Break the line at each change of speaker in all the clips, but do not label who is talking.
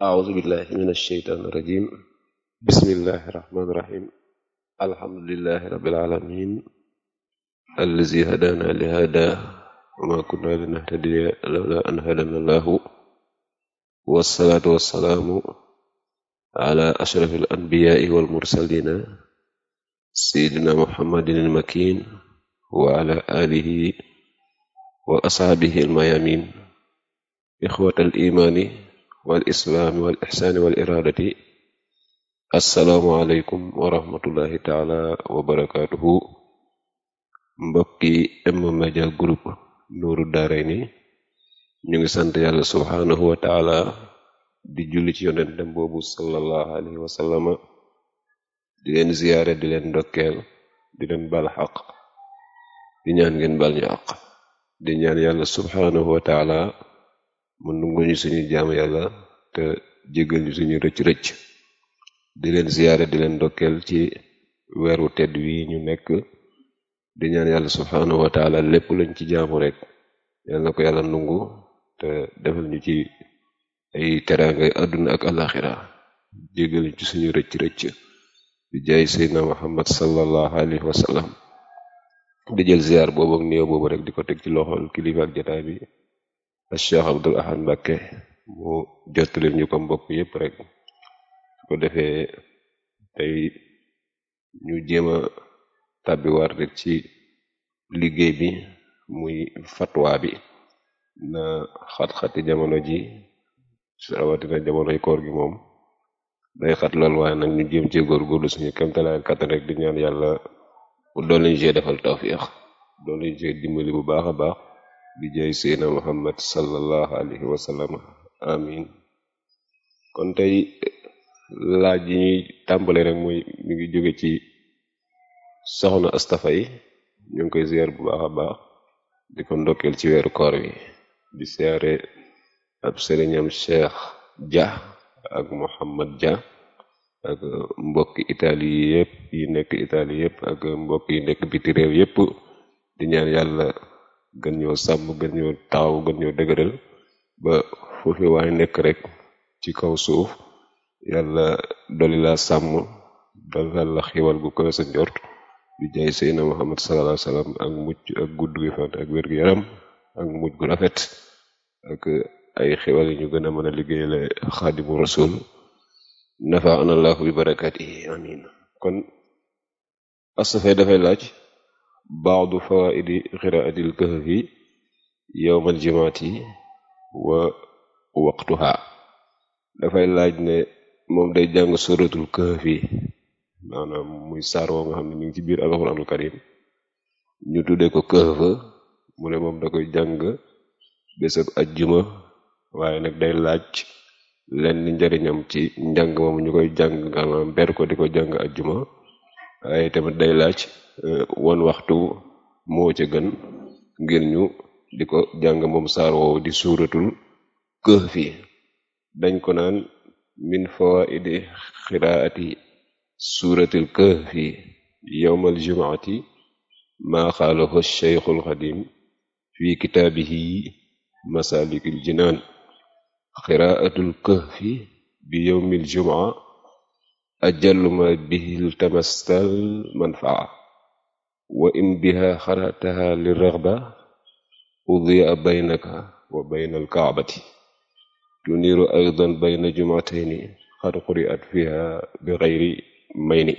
أعوذ بالله من الشيطان الرجيم بسم الله الرحمن الرحيم الحمد لله رب العالمين الذي هدانا لهذا وما كنا لنهتدي لولا أن هدانا الله والصلاة والسلام على أشرف الأنبياء والمرسلين سيدنا محمد المكين وعلى آله وأصحابه الميامين إخوة الإيمان والإسلام والإحسان والإرادة السلام عليكم ورحمة الله تعالى وبركاته mbokki M-Media Group Nourou Darayni ñu ngi sant yàlla subhaanahu wa taala di julli ci yonentem boobu sallallahu alayhi wa sallama di leen ziyaare di leen ndokkeel di leen bal xaq di ñaan ngeen bal ñu àq di ñaan yàlla subhaanahu wa taala mu nungu ñu suñu jaam yàlla te jégal ñu suñu rëcc-rëcc di leen ziyaare di leen ndokkeel ci weeru tedd wi ñu nekk di ñaan yàlla subhaanahu wa taala lépp lañ ci jaamu rek yàlla na ko yàlla nungu te defal ñu ci ay teraangay àdduna ak alaxira jégal ñu ci suñu rëcc-rëcc di jaay seydna muhammad sallallahu alayhi wa sallam di jël ziyaar boobu ak néew boobu rek di ko teg ci loxol kilifa ak jotaay bi ak Cheikh Abdul Ahad Mbakke mu jottali ñu ko mbokk yépp rek su ko defee tey ñu jéem a tàbbiwaat rek ci liggéey bi muy fatwa bi na xat-xati jamono ji rawatina jamonoy koor gi moom day xat lool waaye nag ñu jéem ci góorgóorlu suñu kemtalaay kattan rek di ñaan yàlla mu doon lañu see defal tawfiix doon lañu see dimbali bu baax a baax di jaay seydna muhammad sallallahu alayhi wa sallam amin kon tey laaj yi ñuy tàmbale rek muy mi ngi jóge ci soxna astafay ñu ngi koy ziar bu baax a baax di ko ndokkeel ci weeru koor wi di siyaare ab sëriñam cheikh dia ak muhammad dia ak mbokki italie yi yépp yi nekk italie yépp ak mbokk yi nekk biti réew yépp di ñaan yàlla gën ñoo sàmm gën ñoo taxaw gën ñoo dëgëral ba foofu waay nekk rek ci kaw suuf yàlla doli la sàmm dolal la xiwal gu koy sa njort di jaay seydna muhammad sallallahu alayhi wasallam ak mucc ak gudd gi fan ak wér gu yaram ak mujj gu rafet ak ay xiwal yi ñu gën a mën a liggéeyale xaadimu rasul nafaana allahu bi barakatihi amin kon astafay dafay laaj baadu fawaidi qiraatil kahfi yowmal jimaati wa waqtuha dafay laaj ne moom day jàng suratul kahfi maanaam muy saar woo nga xam ne mi ngi ci biir alxuraanul karim ñu tuddee ko kahf mu ne moom da koy jàng bésab ajjuma waaye nag day laaj lenn njariñam ci njàng moom ñu koy jàng maanaam ber ko di ko jàng ajjuma waaye tamit day laaj won waxtu moo ca gën ngir ñu di ko jàng moom saar woowu di suuratul kahfi dañ ko naan min fawaidi xiraati suuratul kahfi yowmal jumaati maa xaalahu cheikhul xadim fi kitaabihi masalikul jinaan xiraatul kahfi bi yowmil jumaa ajallu ma bihil tamastal manfaa wa in biha xarataha li raxba udiya baynaka wa bayna alkaabati tuniiru aydan bayna jumatayni xad quriat fiha bi xayri mayni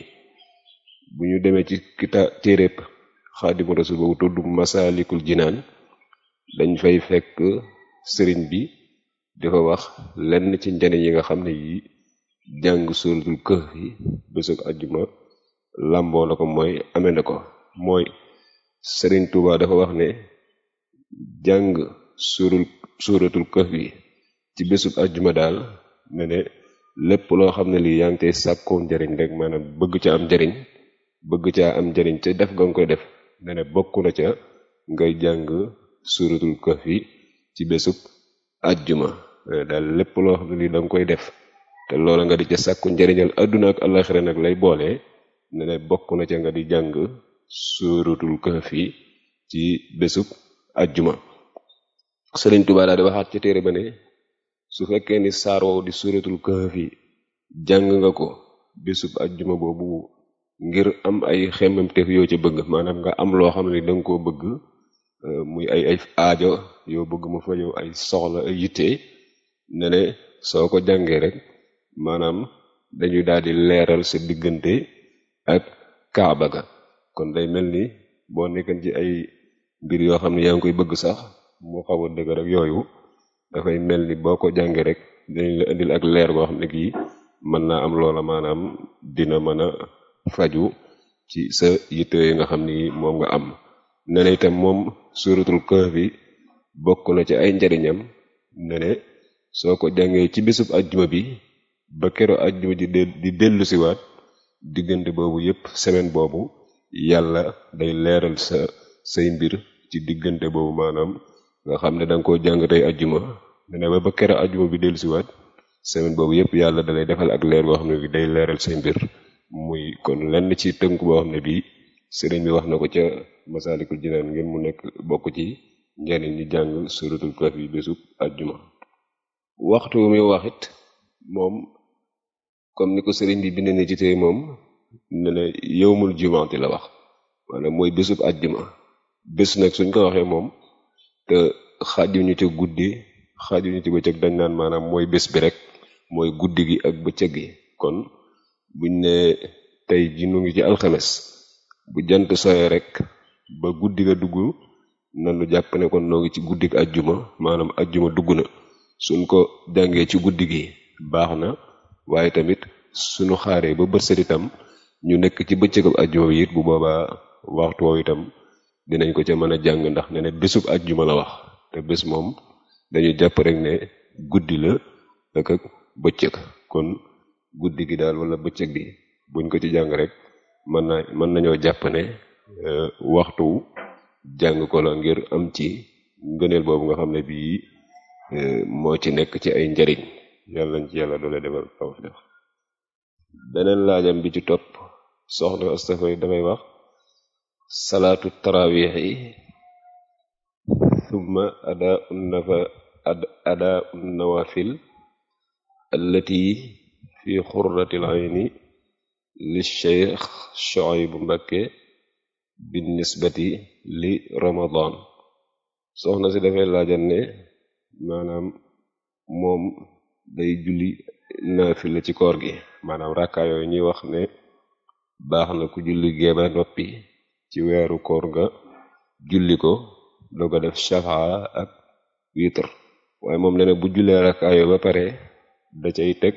bu ñu demee ci kita téeréb xaadimu rasul boobu tudd masaalikul jinaan dañ fay fekk sëriñ bi dafa wax lenn ci njariñ yi nga xam ne yi jàng suuratul kahfi bésug ajjuma làmboo na ko mooy amee na ko mooy sëriñ Tuuba dafa wax ne jàng suurul suuratul kahfi ci bésub ajjuma daal ne ne lépp loo xam ne lii yaa ngi koy sàkkoo njariñ rek maanaam bëgg ca am njariñ bëgg caa am njariñ ca def nga koy def ne ne bokk na ca ngay jàng suuratul kahfi ci bésub ajjuma daal lépp loo xam ne lii da nga koy def te loola nga di ca sàkku njariñal àdduna ak àllaxira nag lay boole ne ne bokk na ca nga di jàng suuratul kahfi ci bésub ajjuma sëriñ Tuubaa daal di waxaat ci téere ba ne su fekkee ni saar woowu di suratul kahfi jàng nga ko bésub ajjuma boobu ngir am ay xemmemteef yoo ca bëgg maanaam nga am loo xam ne danga koo bëgg muy ay ay aajo yoo bëgg mu fa yow ay soxla ay yitte ne ne soo ko jàngee rek maanaam dañuy daal di leeral sa diggante ak kaaba ga kon day mel ni boo nekkan ci ay mbir yoo xam ne yaa ngi koy bëgg sax moo xaw a dëgg rek yooyu dafay mel ni boo ko jàngee rek dañ la indil ak leer boo xam ne kii mën naa am loola maanaam dina mën a faju ci sa yitte yi nga xam ni moom nga am ne ne itam moom suratul kahfi bokk na ci ay njariñam ne ne soo ko jàngee ci bésub ajjuma bi ba kero ajjuma ji di dellu siwaat diggante boobu yépp semaine boobu yàlla day leeral sa say mbir ci diggante boobu maanaam nga xam ne danga koo jàng tey ajjuma ne ne ba ba kero ajjuma bi dellu siwaat semaine boobu yépp yàlla dalay defal ak leer boo xam ne bi day leeral say mbir muy kon lenn ci tënk boo xam ne bii sëriñ bi wax na ko ca masaalikul jinaan ngir mu nekk bokk ci njariñ ñi jàng suratul kahfi bésub ajjuma waxtu mi waxit moom comme ni ko sëriñ bi bind ni ci tey moom ne ne yowmul jumaati la wax maanaam mooy bésub ajjuma bés nag suñ ko waxee moom te xaajuñu ci guddi xaajuñu ci bëccëg dañ naan maanaam mooy bés bi rek mooy guddi gi ak bëccëg gi kon buñ ne tey ji nu ngi ci alxames bu jant soye rek ba guddi ga dugg nanu jàpp ne kon noo ngi ci guddi gi ajjuma maanaam ajjuma dugg na suñ ko jàngee ci guddi gi baax na waaye tamit suñu xaaree ba bët set itam ñu nekk ci bëccëgab ajjuma bi it bu boobaa waxtu woowu itam dinañ ko ca mën a jàng ndax ne ne bésub ajjuma la wax te bés moom dañu jàpp rek ne guddi la ak ak bëccëg kon guddi gi daal wala bëccëg bi buñ ko ci jàng rek mën na mën nañoo jàpp ne waxtu jàng ko la ngir am ci ngëneel boobu nga xam ne bii moo ci nekk ci ay njariñ yàlla nañ ci yàlla doole defal tawfiq beneen laajam bi ci topp soxna astafay dafay wax salaatu tarawix yi thumma adaa nafa adaa nawafil allati fi xurratil ayni li cheikh Shuaybu Mbakke binnisbati li ramadan soxna si dafay laajal ne maanaam moom day julli naafila ci koor gi maanaam rakkaa yooyu ñuy wax ne baax na ku julli géeba noppi ci weeru koor nga julli ko doo ko def shafaa ak witr waaye moom ne ne bu jullee rakkaa yooyu ba pare da cay teg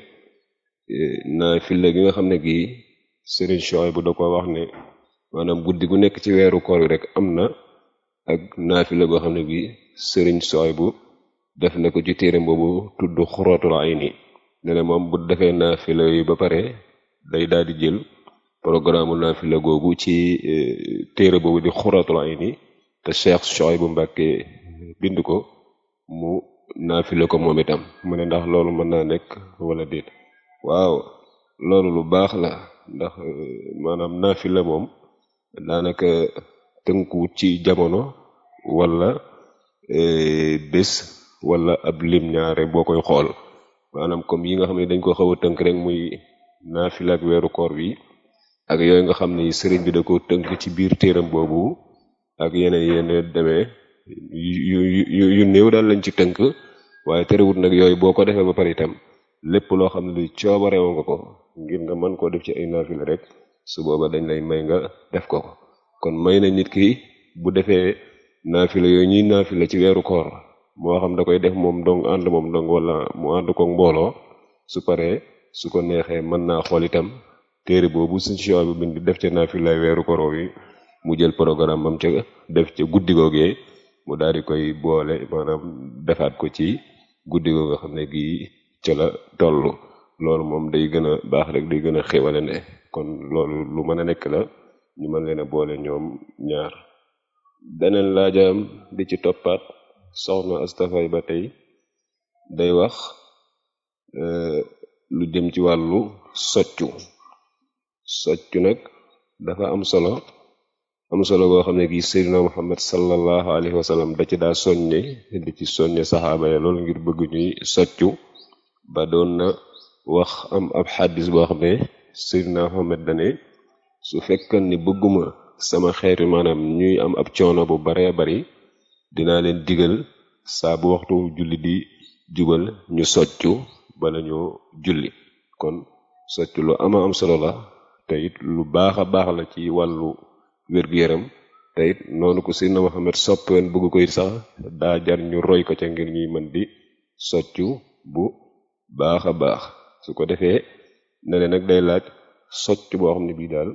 naafila gi nga xam ne gii Sëriñ Shuaybu bu da ko wax ne maanaam guddi gu nekk ci weeru koor gi rek am na ak naafila goo xam ne bii Sëriñ Shuaybu bu def na ko ci téere boobu tudd xuratul ayni ne ne moom bu defee naafila yi ba pare day daal di jël programme naafila googu ci téere boobu di xuratul ayni te Cheikh Shuaybu bu Mbàkke bind ko mu naafila ko moom itam mu ne ndax loolu mën naa nekk wala déet waaw loolu lu baax la ndax maanaam naafila moom daanaka tënkuwut ci jamono wala bés wala ab lim ñaare boo koy xool maanaam comme yi nga xam ne dañ ko xaw a tënk rek muy naafila ak weeru koor bi ak yooyu nga xam ne sëriñ bi da ko tënk ci biir téeram boobu ak yeneen yeneen demee yu yu yu néew daal lañ ci tënk waaye terewut nag yooyu boo ko defee ba pare itam lépp loo xam ne li coobareewu nga ko ngir nga mën koo def ci ay naafila rek su booba dañ lay may nga def ko ko kon may na nit ki bu defee naafila yooyu ñuy naafila ci weeru koor moo xam da koy def moom dong ànd moom dong wala mu ànd ko mbooloo su paree su ko neexee mën naa xool itam téere boobu suñ si bi bind def ca naafila weeru koor yi mu jël programme bam ca def ca guddi googee mu daal di koy boole maanaam defaat ko ci guddi goo nga xam ne gii ca la toll loolu moom day gën a baax rek day gën a xéwale ne kon loolu lu mën a nekk la ñu mën leen a boole ñoom ñaar beneen laajam di ci toppaat soxna astafay ba tey day wax lu jëm ci wàllu soccu soccu nag dafa am solo am solo boo xam ne gi Seydina Muhammad sallallahu alayhi wa sallam da ci daa soññe di ci soññe saxaaba ya loolu ngir bëgg ñuy soccu ba doon na wax am ab xaddis boo xam ne Seydina Muhammad dane su fekkan ni bëgguma sama xeetu maanaam ñuy am ab coono bu baree bari dinaa leen digal saa bu waxtu julli di jubal ñu soccu bala ñoo julli kon soccu lu ama am solo la te it lu baax a baax la ci wàllu wér-gu-yaram te it noonu ko Seydina Muhammad soppeen bëgg koy sax daa jar ñu roy ko ca ngir ñuy mën di soccu bu baax a baax su ko defee ne ne nag day laaj socc boo xam ne bii daal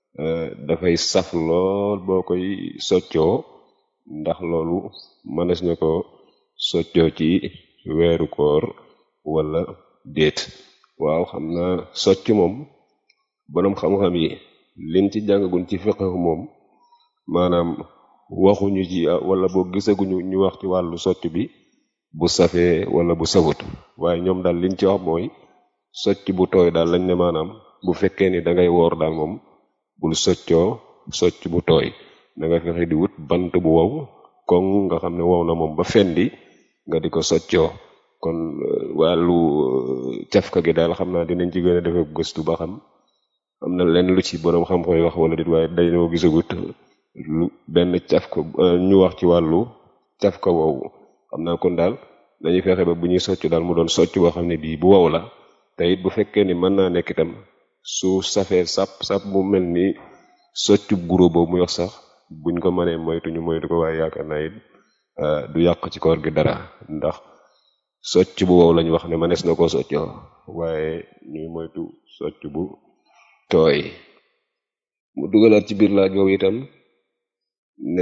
dafay saf lool boo koy soccoo ndax loolu mënees na ko soccoo ci weeru koor wala déet waaw xam naa socc moom boroom xam-xam yi liñ ci jàngagun ci fiqh moom maanaam waxuñu ci wala boo gisaguñu ñu wax ci wàllu socc bi bu safee wala bu safut waaye ñoom daal liñ ci wax mooy socc bu tooy daal lañ ne maanaam bu fekkee ni da ngay woor daal moom bul soccoo socc bu tooy da nga fexe di wut bant bu wow koŋ nga xam ne wow na moom ba fendi nga di ko soccoo kon wàllu cafka gi daal xam naa dinañ ci gën a defe gëstu ba xam am na lenn lu ci boroom xam-xam yi wax wala dit waaye dañoo gisagut lu benn cafka ñu wax ci wàllu cafka woowu xam naa kon daal dañuy fexe ba bu ñuy socc daal mu doon socc boo xam ne bii bu wow la te it bu fekkee ni mën naa nekk itam su safee sap sap mu mel ni soccub guro boobu muy wax sax buñ ko mënee moytu ñu moytu ko waaye yaakaar naa it du yàq ci koor gi dara ndax socc bu wow lañ wax ne mënees na koo soccoo waaye ñuy moytu socc bu tooy mu dugalaat ci biir laaj boobu itam ne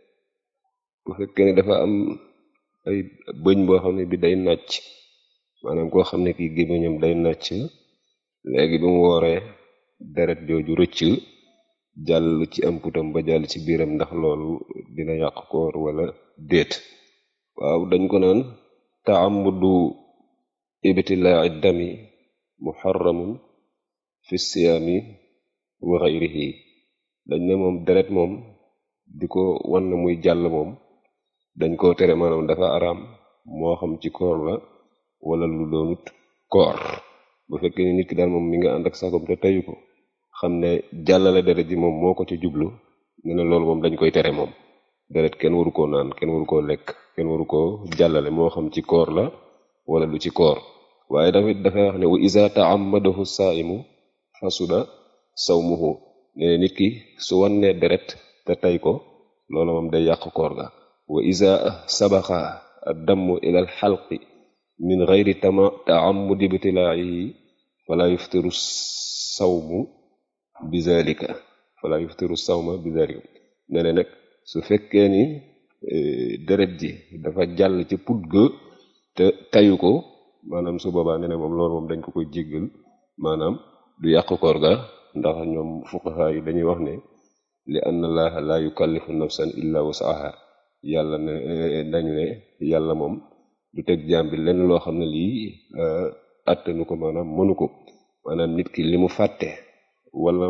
bu fekkee ne dafa am ay bëñ boo xam ne bi day nàcc maanaam koo xam ne kii gémmiñam day nàcc léegi bi mu wooree deret jooju rëcc jàll ci am putam ba jàll ci biiram ndax loolu dina yàq koor wala déet waaw dañ ko naan taamudu ibtilaa dami muharramun fi siyaami wa xayrihi dañ ne moom deret moom di ko wan na muy jàll moom dañ koo tere maanaam dafa araam moo xam ci koor la wala lu doonut koor bu fekkee ni nit ki daal moom mi nga ànd ak sagom te teyu ko xam ne jàllale deret ji moom moo ko ci jublu ne ne loolu moom dañ koy tere moom deret kenn waru koo naan kenn waru koo lekk kenn waru koo jàllale moo xam ci koor la wala lu ci koor waaye tamit dafay wax ne wa iza ta'ammadahu sa'imu fasuda sawmuhu ne nit ki su wannee deret te tey ko loolu moom day yàq koor ga wa iza sabaqa ad-dammu ila al-halqi min ghayri tama ta'ammudi ibtilaa'ihi fala yuftiru sawmu bizalika fala yuftiru sawma bizalika ne ne nag su fekkee ni deret ji dafa jàll ci put ga te tayu ko maanaam su boobaa ne ne moom loolu moom dañ ko koy jéggal maanaam du yàq koor ga ndax ñoom fuqaha yi dañuy wax ne li anna allaha la yukallifu nafsan illa wusaha yàlla ne dañ ne yàlla moom du teg jaam bi lenn loo xam ne lii attanu ko maanaam mënu ko maanaam nit ki li mu fàtte wala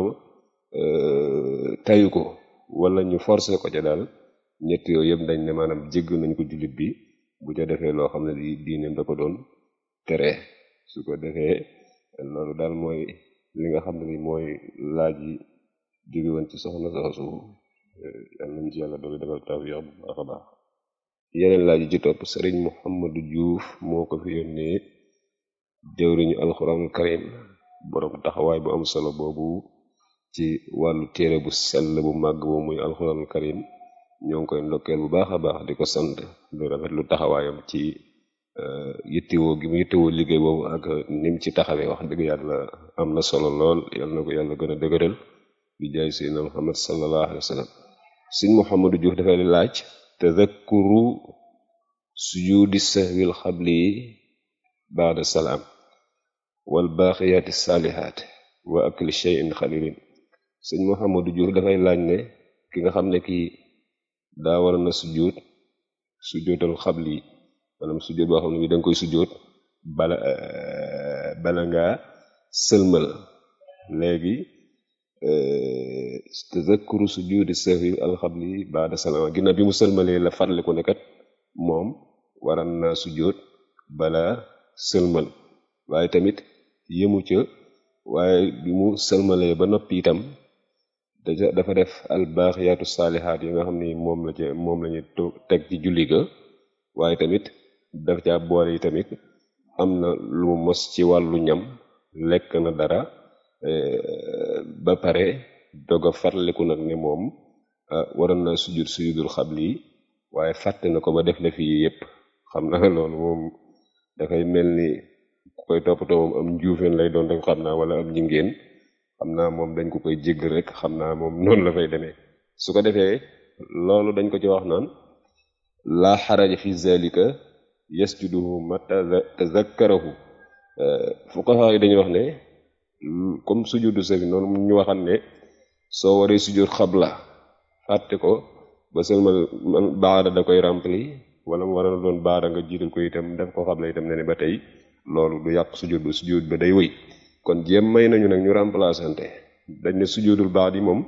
tayu ko wala ñu forcé ko ca daal ñett yooyu yëpp dañ ne maanaam jégg nañ ko jullit bi bu ca defee loo xam ne lii diineem da ko doon tere su ko defee loolu daal mooy li nga xam ne li mooy laaj yi jóge woon ci soxna soosu yal nañ ci yàlla doolu defal tawfiq bu baax a baax yeneen laaj yi ci topp sëriñ Muhammadu Juuf moo ko fi yónnee jëwriñu alxuraanul karim borom taxawaay bu am solo boobu ci wàllu téere bu sell bu màgg boobu muy alxuraanul karim ñoo ngi koy ndokkeel bu baax a baax di ko sant di rafet lu taxawaayam ci yittewoo gi mu yittewoo liggéey boobu ak nim ci taxawee wax dëgg yàlla am na solo lool yal na ko yàlla gën a dëgëral bi jaay seydina muhammad sallallahu alayhi wa sallam sëñ muhammadu juuf dafay laaj tadakkuru sujudi sahwil xabli baada salaam wal baaqiyaati saalihaat wa akli shay'in xalilin sëñ muhammadu juuf dafay laaj ne ki nga xam ne kii daa war na sujjóot sujjóotal xabli maanaam sujjóot boo xam ne bi danga koy sujjóot bala bala ngaa sëlmal léegi tazakkuru sujudi sahwi alxabli baada salama ginnaaw bi mu sëlmalee la fàttaliku ne kat moom waran naa sujjóot bala sëlmal waaye tamit yëmu ca waaye bi mu sëlmalee ba noppi itam dafa def albaaxiyaatu saalihaat yi nga xam ni moom la ca moom la ñu teg ci julli ga waaye tamit daf caa boole yi tamit am na lu mu mos ci wàllu ñam lekk na dara ba pare doog a fàttaliku nag ne moom waroon na sujud sujudul xabli waaye fàtte na ko ba def na fii yépp xam na loolu moom dafay mel ni ku koy toppatoo moom am njuufeen lay doon rek xam naa wala am jingéen xam naa moom dañ ko koy jégg rek xam naa moom noonu la fay demee su ko defee loolu dañ ko ci wax naan laa xaraja fi zalika yasjuduhu mata tazakkarahu fuqaha yi dañuy wax ne comme sujudu sawi noonu ñu waxan ne soo waree sujud xabla fàtte ko ba seulement man baada da koy rempli wala mu war a doon baada nga jiital ko itam def ko xabla itam ne ne ba tey loolu du yàq sujud ba sujud ba day wëy kon jéem may nañu nag ñu remplaçante dañ ne sujudul baax di moom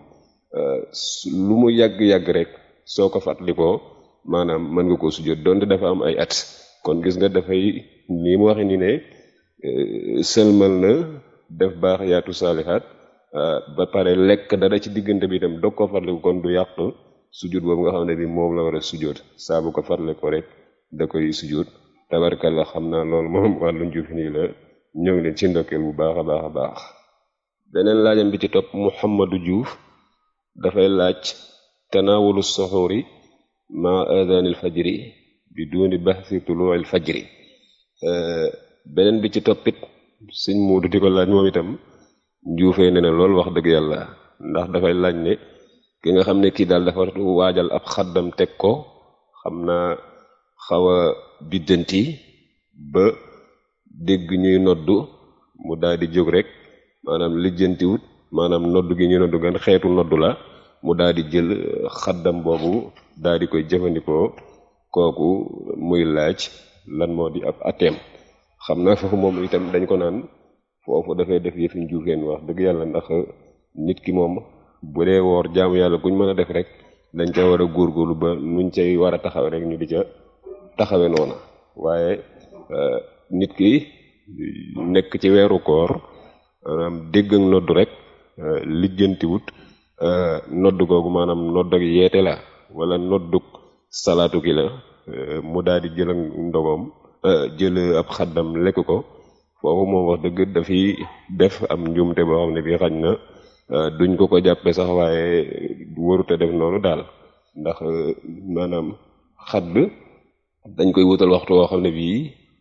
lu mu yàgg-yàgg rek soo ko fàttalikoo maanaam mën nga koo sujud donte dafa am ay at kon gis nga dafay nii mu waxe ni ne sëlmal na def baax yaatu saalihaat ba pare lekk dara ci diggante bi itam dog ko fàttaliku kon du yàq sujud boobu nga xam ne bi moom la war a sujud saa bu ko fàttalikoo rek da koy sujud tabarkalla xam naa loolu moom wàllu njuuf nii la ñoo ngi leen ci ndokkeel bu baax a baax a baax beneen laajam bi ci topp Muhammadu Diouf dafay laaj tanaawulu soxoori ma adanil fajri bi duni baxsi tuluil fajri beneen bi ci toppit sëñ muudu di ko laaj moom itam njuufee ne na lool wax dëgg yàlla ndax dafay laaj ne ki nga xam ne kii daal dafa waajal ab xaddam teg ko xam naa xaw a biddanti ba dégg ñuy noddu mu daal di jóg rek maanaam lijjantiwut maanaam noddu gi ñuy noddu gan xeetu noddu la mu daal di jël xaddam boobu daal di koy jëfandikoo kooku muy laaj lan moo di ab ateem xam naa foofu moom itam dañ ko naan foofu dafay def yëfi njuufeen wax dëgg yàlla ndax nit ki moom bu dee woor jaamu yàlla kuñ mën a def rek dañ ca war a góorgóorlu ba nuñ cay war a taxawe rek ñu di ca taxawe noona waaye nit ki nekk ci weeru koor maanaam dégg ak noddu rek lijjantiwut noddu googu maanaam nodd ak yeete la wala nodduk salaatu gi la mu daal di jël ak ndogoom jël ab xaddam lekk ko foofu moom wax dëgg dafiy def am njuumte boo xam ne bi xañ na duñ ko ko jàppe sax waaye warute def noonu daal ndax maanaam xadd dañ koy wutal waxtu woo xam ne bii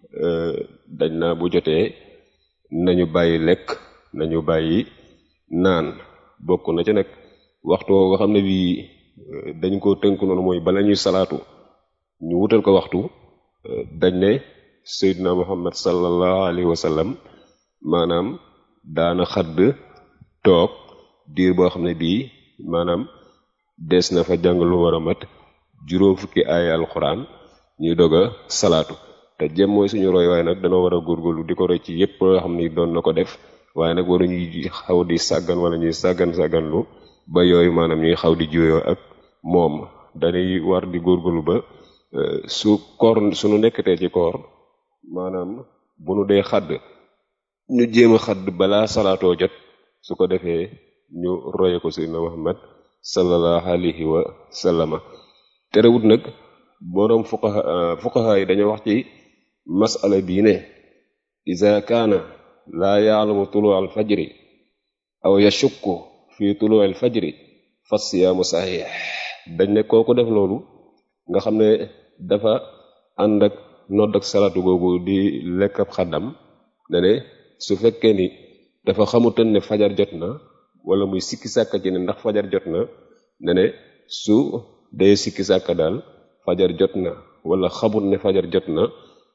dañ naa bu jotee nañu bàyyi lekk nañu bàyyi naan bokk na ca nag waxtu woo nga xam ne bii dañ ko tënk noonu mooy bala ñuy salaatu ñu wutal ko waxtu dañ ne Seydina Muhammad sallallahu alayhi wa sallam maanaam daana xadd toog diir boo xam ne bii maanaam des na fa jàng lu war a mat juróom fukki aaya alxuraan ñuy dog a salaatu te jëm mooy suñu roy waaye nag danoo war a góorgóorlu di ko roy ci yépp loo xam ni doon na ko def waaye nag waru ñuy xaw di sàggan wala ñuy sàggan sàgganlu ba yooyu maanaam ñuy xaw di juyoo ak moom dañuy war di góorgóorlu ba su koor suñu nekkatee ci koor maanaam bu nu dee xadd ñu jéem a xadd balaa salaatoo jot su ko defee ñu roye ko sayyidina Muhammad sallallahu alayhi wa sallama terewut nag boroom fuqaha fuqaha yi dañoo wax ci masala bii ne ida kaana laa yaalamu tuluu al fajri aw yashukku fi tuluu al fajri fa siyaamu saxiix dañ ne kooku def loolu nga xam ne dafa ànd ak nodd ak salaatu googu di lekk ab xaddam ne ne su fekkee ni dafa xamutan ne fajar jot na wala muy sikki sàkka ci ne ndax fajar jot na ne ne su dee sikki sàkka daal fajar jot na wala xamut ne fajar jot na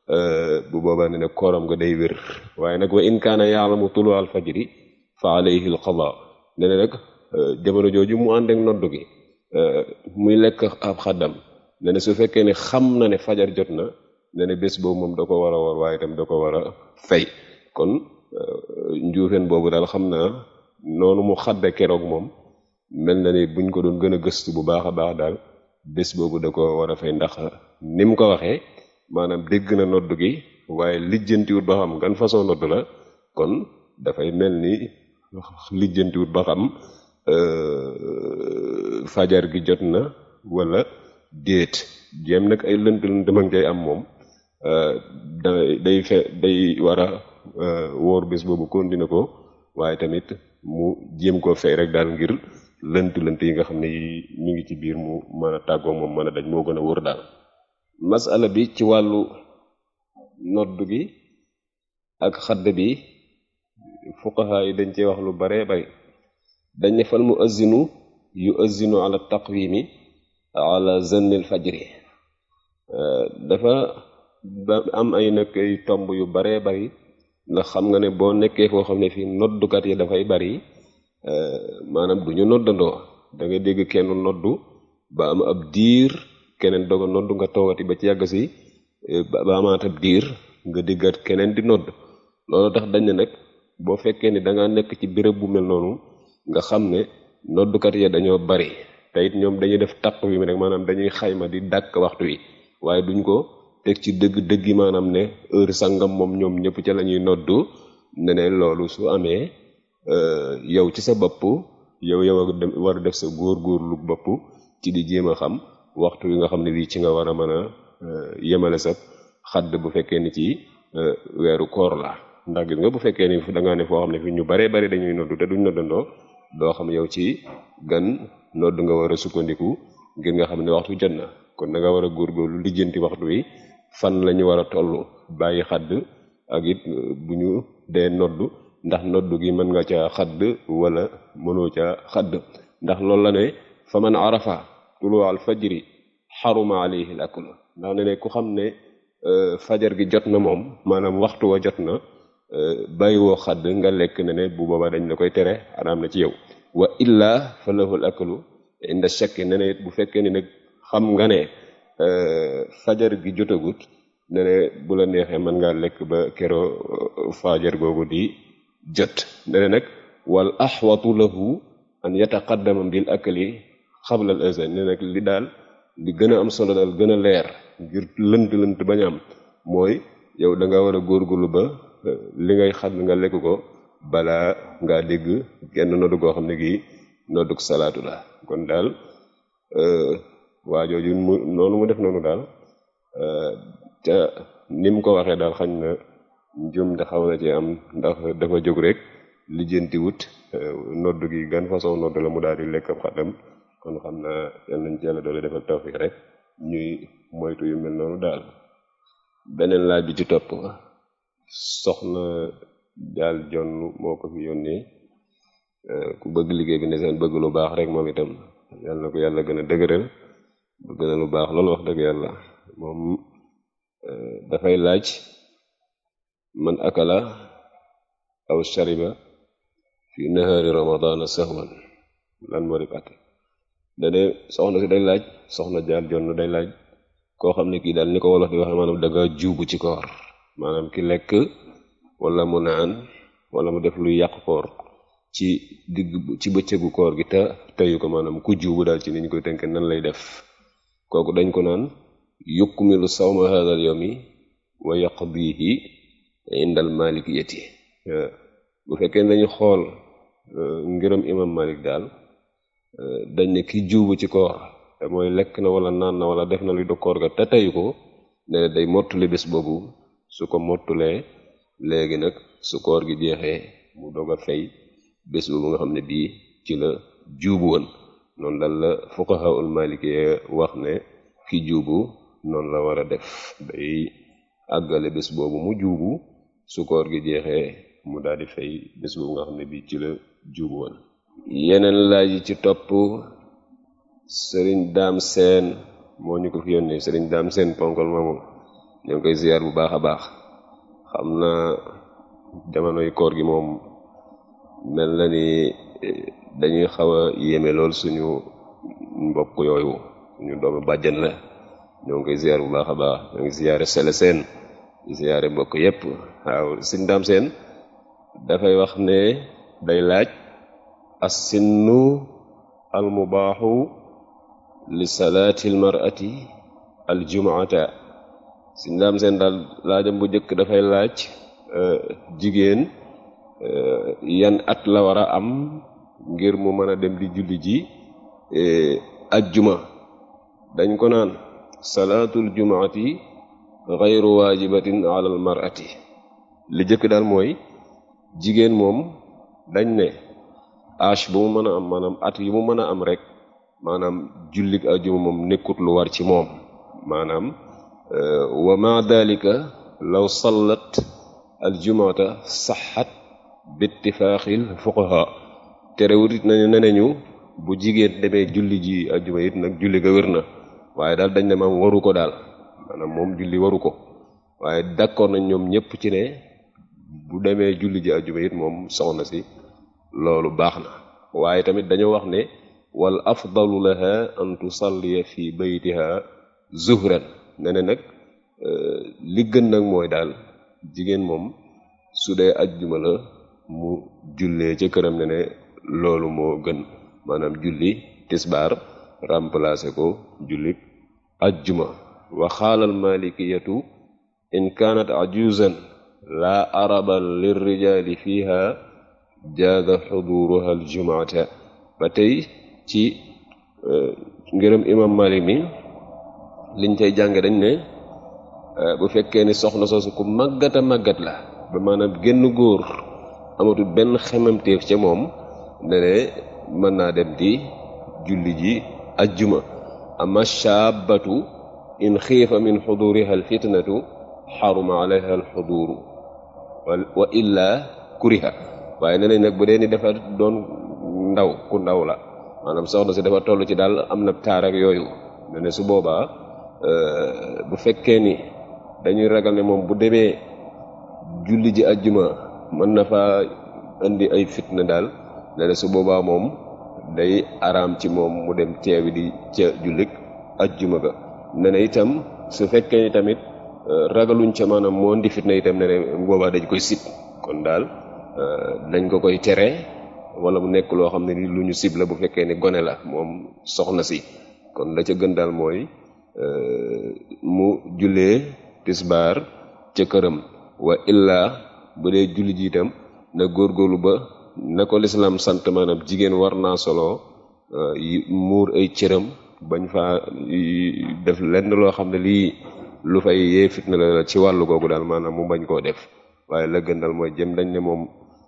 bu boobaa ne ne kooram nga day wér waaye nag wa in kaana yaalamu tulu al fajri fa alayhi al qada ne ne nag jamono jooju mu ànd ak nodd gi muy lekk ab xaddam ne ne su fekkee ne xam na ne fajar jot na ne ne bés boobu moom da ko war a war waaye itam da ko war a fay kon njuufeen boobu daal xam naa noonu mu xadde keroog moom mel na ni buñ ko doon gën a gëstu bu baax a baax daal bés boobu da ko war a fay ndax ni mu ko waxee maanaam dégg na nodd gi waaye lijjantiwut ba xam gan façon nodd la kon dafay mel ni lijjantiwut ba xam fajar gi jot na wala déet jéem nag ay lënt lënt ma ngi cay am moom da day fe day war a wóor bés boobu continué ko waaye tamit mu jéem koo fay rek daal ngir lënt lënt yi nga xam ne ñu ngi ci biir mu mën a tàggoo moom mën a daj moo gën a wóor daal masala bi ci wàllu nodd gi ak xadd bi fuqaha yi dañ cee wax lu baree bari dañ ne fal mu azinu yu azinu ala taqwimi ala zannil fajri dafa am ay nag ay tomb yu baree bari ndax xam nga ne boo nekkee foo xam ne fii noddukat yi dafay bari maanaam du ñu noddandoo da nga dégg kenn noddu ba am ab diir keneen doog a noddu nga toogati ba ci yàgg si ba amaat ab diir nga déggaat keneen di nodd loolu tax dañ ne nag boo fekkee ni da nga nekk ci béréb bu mel noonu nga xam ne noddukat ya dañoo bari te it ñoom dañuy def taq wi mi rek maanaam dañuy xayma di dàkk waxtu wi waaye duñ ko teg ci dëgg dëggi maanaam ne heure sangam moom ñoom ñëpp ca la ñuy noddu ne ne loolu su amee yow ci sa bopp yow yow war a def sa góor-góorlu bopp ci di jéem a xam waxtu wi nga xam ne bii ci nga war a mën a yemale sa xadd bu fekkee ni ci weeru koor la ndax gis nga bu fekkee ni da ngaa ne foo xam ne fi ñu baree bari dañuy noddu te duñ noddandoo doo xam yow ci gan nodd nga war a sukkandiku ngir nga xam ne waxtu jot na kon da nga war a góorgóorlu lijjanti waxtu wi fan la ñu war a toll bàyyi xadd ak it bu ñu dee noddu ndax noddu gi mën nga ca xadd wala mënoo ca xadd ndax loolu la ne fa man arafa tulu al fajri xaruma alayhi al akl ndax ne ne ku xam ne fajar gi jot na moom maanaam waxtu wa jot na bàyyiwoo xadd nga lekk ne ne bu boobaa dañ la koy tere araam na ci yow wa illa fa lahu al aklu inda shakki ne ne it bu fekkee ni nag xam nga ne fajar gi jotagut ne ne bu la neexee mën ngaa lekk ba kero fajar googu di jot ne ne nag wal axwatu lahu an yataqaddama bil akli xabla al azan ne nag li daal li gën a am solo daal gën a leer ngir lënt lënt bañ am mooy yow da nga war a góorgóorlu ba li ngay xam nga lekk ko balaa ngaa dégg genn noddu goo xam ne gii nodduk salaatu la kon daal waa jooju mu noonu mu def noonu daal te ni mu ko waxee daal xañ na njum te xaw na ci am ndax dafa jóg rek lijjanti wut nodd gi gan façon nodd la mu daal di lekk ab xaddam kon xam na yal nañ ci yàlla doole defal tawfiq rek ñuy moytu yu mel noonu daal beneen laaj bi ci topp soxna daal jonn moo ko fi yónnee ku bëgg liggéey bi ne seen bëgg lu baax rek moom itam yàlla na ko yàlla gën a dëgëral bëgg na lu baax loolu wax dëgg yàlla moom dafay laaj man akala aw shariba fi nahaari ramadana sahwan lan moo def ate dane soxna si day laaj soxna jaal jonn day laaj koo xam ne kii daal ni ko wolof di waxe maanaam da nga juubu ci koor maanaam ki lekk wala mu naan wala mu def luy yàq koor ci digg ci bëccëgu koor gi te teyu ko maanaam ku juubu daal ci ni ñu koy tënk nan lay def kooku dañ ko naan yukmilu sawma hadha al yawmi wa yaqdihi indal malikiyati bu fekkee dañu xool ngiram imam malik daal dañ ne ki juubu ci koor te mooy lekk na wala naan na wala def na luy do koor ga te teyu ko ne day mottuli bés boobu su ko mottulee léegi nag su koor gi jeexee mu doog a fay bés boobu nga xam ne bii ci la juubu woon noonu daal la fuqahaul maliki wax ne ki juubu noonu la war a def day àggale bés boobu mu juubu su koor gi jeexee mu daal di fay bés boobu nga xam ne bii ci la juubu woon yeneen laaj yi ci topp sëriñ daam seen moo ñu ko fi yónnee sëriñ daam seen ponkol moomu ñoo ngi koy ziyaar bu baax a baax xam na jamonoy koor gi moom mel na ni dañuy xaw a yéeme lool suñu mbokk yooyu suñu doomu bàjjan la ñoo ngi koy ziyaar bu baax a baax ñoo ngi ziyaare sele seen di ziyaare mbokk yépp waaw sëriñ daam seen dafay wax ne day laaj as sinnu almubaaxu li salaati almarati aljumuata si ndaam seen daal laajam bu njëkk dafay laaj jigéen yan at la war a am ngir mu mën a dem di julli ji ajjuma dañ ko naan salaatul jumaati xayru waajibatin ala al marati li jëkk daal mooy jigéen moom dañ ne âge bu mu mën a am maanaam at yi mu mën a am rek maanaam jullik ajjuma moom nekkut lu war ci moom maanaam wa ma dalika law sallat aljumaata saxat bittifaaxil fuqaha terewut it nañu neneñu bu jigéen demee julli ji ajjuma it nag julli ga wér na waaye daal dañ ne maam waru ko daal maanaam moom julli waru ko waaye d'accord nañ ñoom ñëpp ci ne bu demee julli ji ajjuma it moom soxna si loolu baax na waaye tamit dañoo wax ne wal afdalu laha an tusalliya fi baytiha zuhran ne ne nag li gën nag mooy daal jigéen moom su dee ajjuma la mu jullee ca këram ne ne loolu moo gën maanaam julli tisbaar remplacé ko julli ajjuma wa xaalal malikiyatu in kaanat ajuzan laa araba lirrijali fiha jaaza xuduruha aljumaata ba tey ci ngërëm imam malik mi liñ cay jànge dañ ne bu fekkee ni soxna soosu ku màggat a màggat la ba maanaam génn góor amatul benn xemamteef ca moom ne ne mën naa dem di julli ji ajjuma ama shaabatu in xiifa min xuduriha alfitnatu xaruma alayha alxuduru wa illa kuriha waaye ne nañ nag bu dee ni dafa doon ndaw ku ndaw la maanaam soxna si dafa toll ci daal am na taar ak yooyu ne ne su boobaa bu fekkee ni dañuy ragal ne moom bu demee julli ji ajjuma mën na fa indi ay fitna daal ne ne su boobaa moom day araam ci moom mu dem teewi di ca jullik ajjuma ga ne ne itam su fekkee ni tamit ragaluñ ca maanaam moo indi fitna itam ne ne boobaa dañ koy sib kon daal dañ ko koy tere wala mu nekk loo xam ne ni lu ñu sib la bu fekkee ni gone la moom soxna si kon la ca gën daal mooy mu jullee tisbaar ca këram wa illaa bu dee julli ji itam na góorgóorlu ba na ko lislaam sant maanaam jigéen war naa solo muur ay cëram bañ fa def lenn loo xam ne lii lu fay yee fitna la ci wàllu googu daal maanaam mu bañ koo def waaye la gën daal mooy jëm dañ ne moom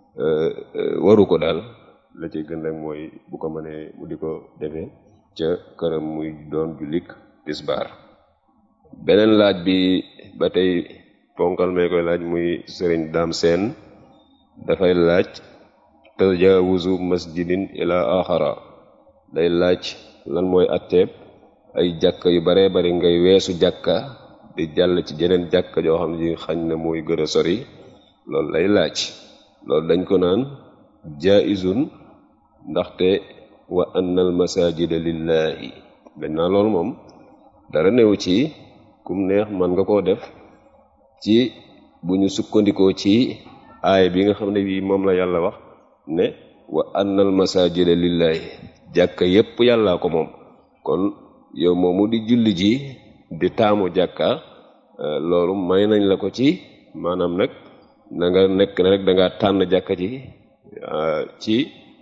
waru ko daal la ci gën rek mooy bu ko mënee mu di ko defee ca këram muy doon jullik tisbaar beneen laaj bi ba tey ponkal may koy laaj muy sëriñ daam seen dafay laaj tajawuzu masjidin ila axara day laaj lan mooy atteeb ay jàkka yu baree bari ngay weesu jàkka di jàll ci jeneen jàkka joo xam ne xañ na mooy gën a sori loolu lay laaj loolu dañ ko naan jaizun ndaxte wa anna al masajida lillahi dañ naa loolu moom dara néew ci kum neex man nga koo def ci bu ñu sukkandikoo ci aaya bi nga xam ne bii moom la yàlla wax ne wa anna al masajida lillahi jàkka yépp yàllaa ko moom kon yow moomu di julli ji di taamu jàkka loolu may nañ la ko ci maanaam nag na nga nekk na rek da nga tànn jàkka ji ci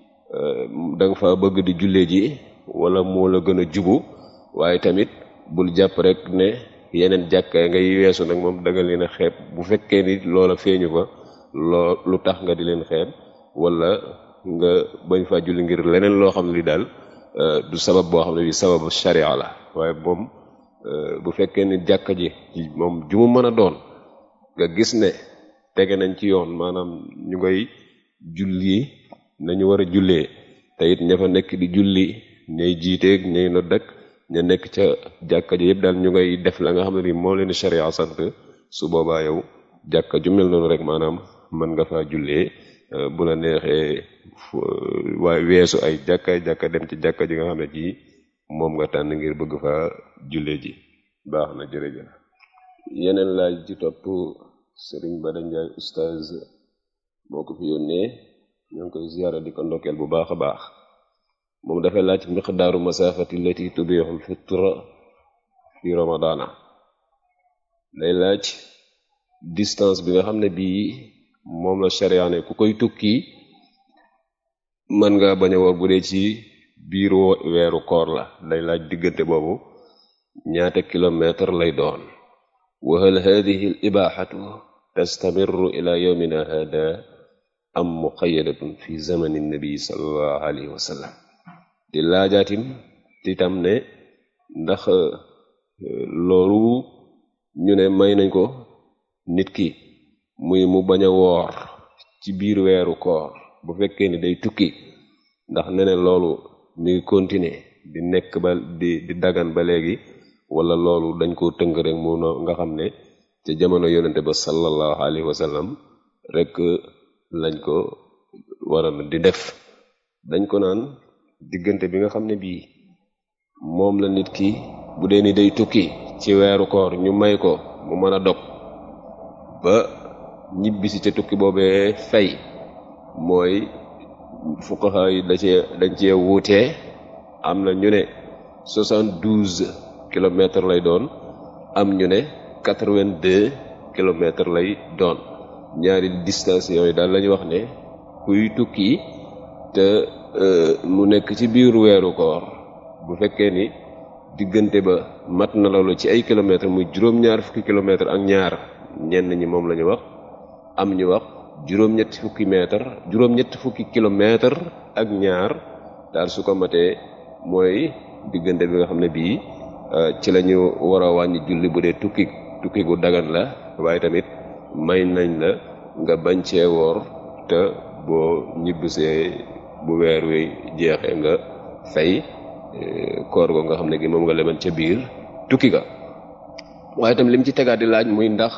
da nga fa bëgg di jullee ji wala moo la gën a jubu waaye tamit bul jàpp rek ne yeneen jàkka ngay weesu nag moom da nga leen a xeeb bu fekkee ni loola feeñu fa loo lu tax nga di leen xeeb wala nga bañ fa julli ngir leneen loo xam ne li daal du sabab boo xam ne bi sababu sharia la waaye moom bu fekkee ni jàkka ji moom ju mu mën a doon nga gis ne tege nañ ci yoon maanaam ñu ngay julli nañu war a jullee te it ña fa nekk di julli ñay jiiteeg ñay nodd ak ña nekk ca jàkka ji yëpp daal ñu ngay def la nga xam ne ni moo leen sharia sant su boobaa yow jàkka ju mel noonu rek maanaam mën nga fa jullee bu la neexee waaye weesu ay jàkka jàkka dem ci jàkka ji nga xam ne ji moom nga tànn ngir bëgg fa jullee ji baax na jërëjëf yeneen laaj ci topp sëriñ Bada Njaay ustaz moo ko fi yónnee ñoo ngi koy ziyaara di ko ndokkeel bu baax a baax moom dafay laaj miqdaaru masafati allati tubixul fitra fi ramadana day laaj distance bi nga xam ne bii moom la sharia ne ku koy tukki mën nga bañ a woor bu dee ci biir weeru koor la day laaj diggante boobu ñaata kilomètre lay doon wa hal hadihi al ibaxatu tastamirru ila yawmina hada am muqayadatun fi zamani nabi sallallahu alayhi wa sallam di laajaatim titam ne ndax loolu ñu ne may nañ ko nit ki muy mu bañ a woor ci biir weeru koor bu fekkee ni day tukki ndax ne ne loolu mi ngi continuer di nekk ba di di dagan ba léegi wala loolu dañ ko tënk rek mu nga xam ne ca jamono yonente ba sallallahu alayhi wa sallam rek lañ ko waral di def dañ ko naan diggante bi nga xam ne bii moom la nit ki bu dee ni day tukki ci weeru koor ñu may ko mu mën a dog ba ñibbisi ca tukki boobee fay mooy fuqaha yi da cee dañ cee wuutee am na ñu ne soixante-douze kilomètres lay doon am ñu ne quatre-vingt-deux kilomètres lay doon ñaari distance yooyu daal lañu wax ne kuy tukki te mu nekk ci biir weeru koor bu fekkee ni diggante ba mat na loolu ci ay kilomètres muy juróom-ñaar fukki kilomètres ak ñaar ñenn ñi moom la ñu wax am ñu wax juróom-ñetti fukki mètre juróom-ñetti fukki kilomètre ak ñaar daal su ko matee mooy diggante bi nga xam ne bii ci la ñu war a wàññi julli bu dee tukki tukki gu dagan la waaye tamit may nañ la nga bañ cee woor te boo ñibbisee bu weer wi jeexee nga fay koor go nga xam ne gi moom nga leban ca biir tukki ga waaye tam lim ci tegaat di laaj muy ndax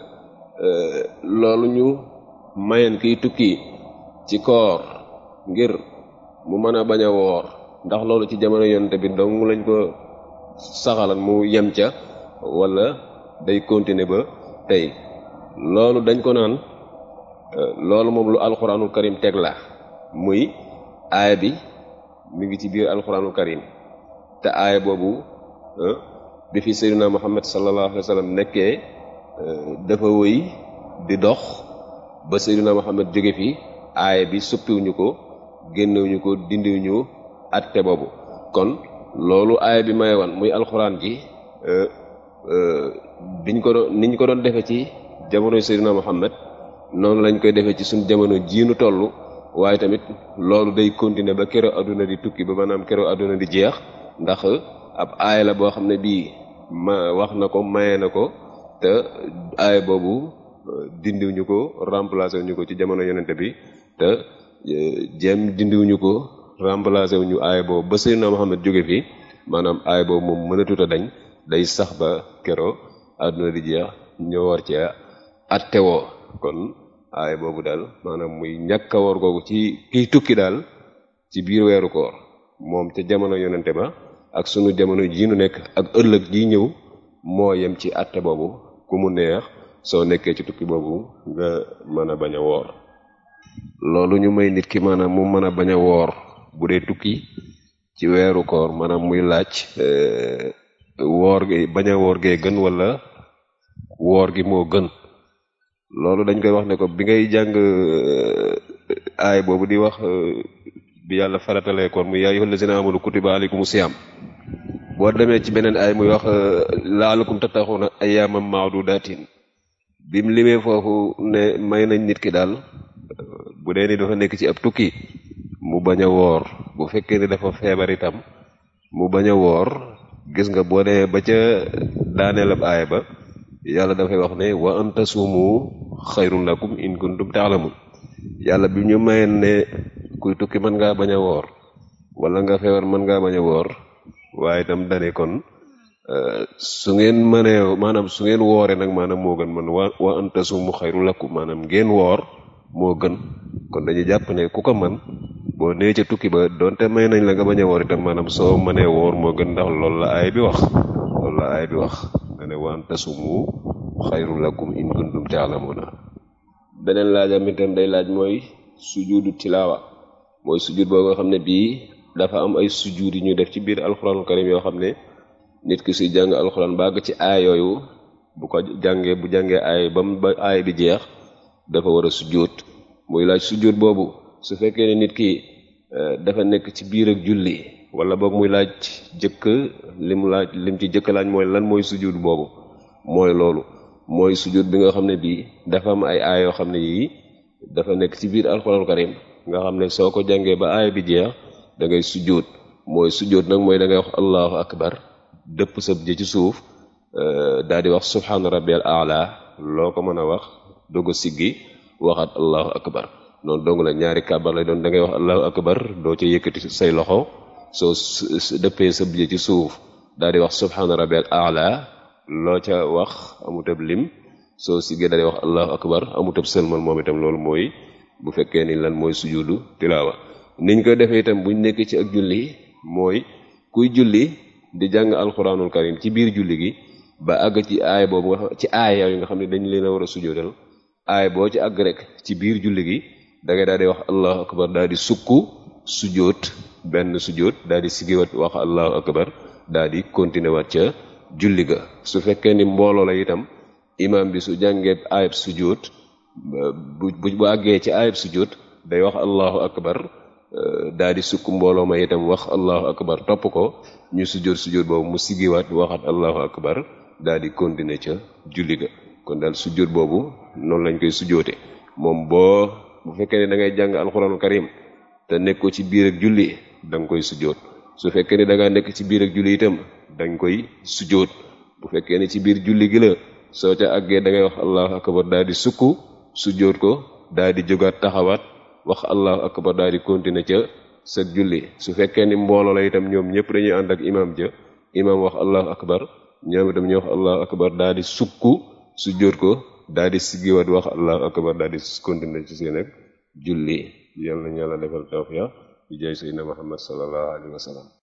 loolu ñu mayen kiy tukki ci koor ngir mu mën a bañ a woor ndax loolu ci jamono yonte bi dong lañ ko saxalan mu yem ca wala day continuer ba tey loolu dañ ko naan loolu moom lu alxuraanul karim teg la muy aaya bi mi ngi ci biir alxuraanul karim te aaya boobu bi fi sayyidina muhammad sallallahu alayhi wa sallam nekkee dafa wëy di dox ba sayyidina muhammad jóge fi aaya bi suppiwuñu ko génnewuñu ko dindiwuñu atte boobu kon loolu aaya bi may wan muy alxuraan ji biñ ko doon niñ ko doon defe ci jamono sayyidina muhammad noonu lañ koy defee ci suñ jamono jiinu toll waaye tamit loolu day continuer ba kero adduna di tukki ba maanaam kero adduna di jeex ndax ab aaya la boo xam ne bii ma wax na ko maye na ko te aaya boobu dindiwuñu ko remplacer wuñu ko ci jamono yonente bi te jéem dindiwuñu ko remplacer wuñu aaya boobu ba Seydina Muhammad jóge fi maanaam aaya boobu moom mënatut a dañ day sax ba kero adduna di jeex ñoo war cee attewoo kon aaya boobu daal maanaam muy ñàkk a woor googu ci kiy tukki daal ci biir weeru koor moom ca jamono yonente ba ak sunu jamono jii nu nekk ak ëllëg ji ñëw moo yem ci atte boobu ku mu neex soo nekkee ci tukki boobu nga mën a bañ a woor loolu ñu may nit ki maanaam mu mën a bañ a woor bu dee tukki ci weeru koor maanaam muy laaj woor gi bañ a woor gee gën wala woor gi moo gën loolu dañ koy wax ne ko bi ngay jàng aay boobu di wax bi yàlla faratalee koor muy yaa ayyuhal lazina amanu kutiba alaykumus siyaam boo demee ci beneen aay muy wax laalakum tattaxuna ayyaaman ma'dudatin bim limee foofu ne may nañ nit ki daal bu dee ni dafa nekk ci ab tukki mu bañ a woor bu fekkee ni dafa feebar itam mu bañ a woor gis nga boo demee ba ca daaneel ab aay ba yàlla dafay wax ne wa an tasuumu xayrun lakum in kuntum ta'lamun yàlla bi ñu mayeen ne kuy tukki mën ngaa bañ a woor wala nga feebar mën ngaa bañ a woor waaye itam dane kon su ngeen mënee maanaam su ngeen wooree nag maanaam moo gën man wa wa an tasuumu xayrun lakum maanaam ngeen woor moo gën kon dañuy jàpp ne ku ko man boo nee ca tukki ba donte may nañ la nga bañ a woor itam maanaam soo mënee woor moo gën ndax loolu la aay bi wax loolu la aay bi wax ne wa an tasuumu xayrun lakum in kuntum ta'lamuna beneen laajam itam day laaj mooy sujudu tilaawa mooy sujud boo nga xam ne bii dafa am ay sujjuud yi ñu def ci biir alxuraanul karim yoo xam ne nit ki suy jàng alxuraan bàgg ci aay yooyu bu ko jàngee bu jàngee aay ba mu ba aay bi jeex dafa war a sujjuud muy laaj sujjuud boobu su fekkee ne nit ki dafa nekk ci biir ak julli wala boog muy laaj jëkk lim laaj lim ci jëkk laaj mooy lan mooy sujjuud boobu mooy loolu mooy sujjuud bi nga xam ne bii dafa am ay aay yoo xam ne yii dafa nekk ci biir alxuraanul karim nga xam ne soo ko jàngee ba aay bi jeex da ngay sujjóot mooy sujjóot nag mooy da ngay wax allahu akbar dëpp sab jë ci suuf daal di wax subhaana rabbiyal aala loo ko mën a wax doog a siggi waxaat allahu akbar noonu dong la ñaari kàbbar lay doon da ngay wax allahu akbar doo ca yëkkati say loxo soo dëppee sab jë ci suuf daal di wax subhaana rabbiyal aala loo ca wax amutab lim soo siggee daal di wax allahu akbar amutab sëlmal moom itam loolu mooy bu fekkee ni lan mooy sujudu tilaawa niñ koy defee itam buñ nekk ci ak julli mooy kuy julli di jàng alxuraanul karim ci biir julli gi ba àgg ci aay boobu nga xam ci aay yooyu nga xam ne dañ leen a war a sujudal aay boo ci àgg rek ci biir julli gi da ngay daal di wax allahu akbar daal di sukku sujoot benn sujoot daal di sigiwat wax allahu akbar daal di continuer waat ca julli ga su fekkee ni mbooloo la itam imam bi su jàngee aayab sujoot bu bu àggee ci aayab sujoot day wax allahu akbar daa di sukk mbooloo ma itam wax allahu akbar topp ko ñu sujjóot sujjóot boobu mu siggiwaat waxaat allahu akbar daa di continuer ca julli ga kon daal sujjóot boobu noonu lañ koy sujjóote moom boo bu fekkee ne da ngay jàng alxuraanul karim te nekk ko ci biir ak julli da nga koy sujjóot su fekkee ne da ngaa nekk ci biir ak julli itam dañ koy sujjóot bu fekkee ne ci biir julli gi la soo ca àggee da ngay wax allahu akbar daa di sukk sujjóot ko daa di jógaat taxawaat wax allahu akbar daal di continuer ca sa julli su fekkee ni mbooloo la itam ñoom ñëpp dañuy ànd ak imam ja imam wax allahu akbar ñoom itam ñu wax allahu akbar daal di sukku su jóot ko daal di siggiwaat wax allahu akbar daal di continuer ci seen ak julli yal na ñu yàlla defal tawfiq bi jaay sayyidina muhammad sallallahu alayhi wa sallam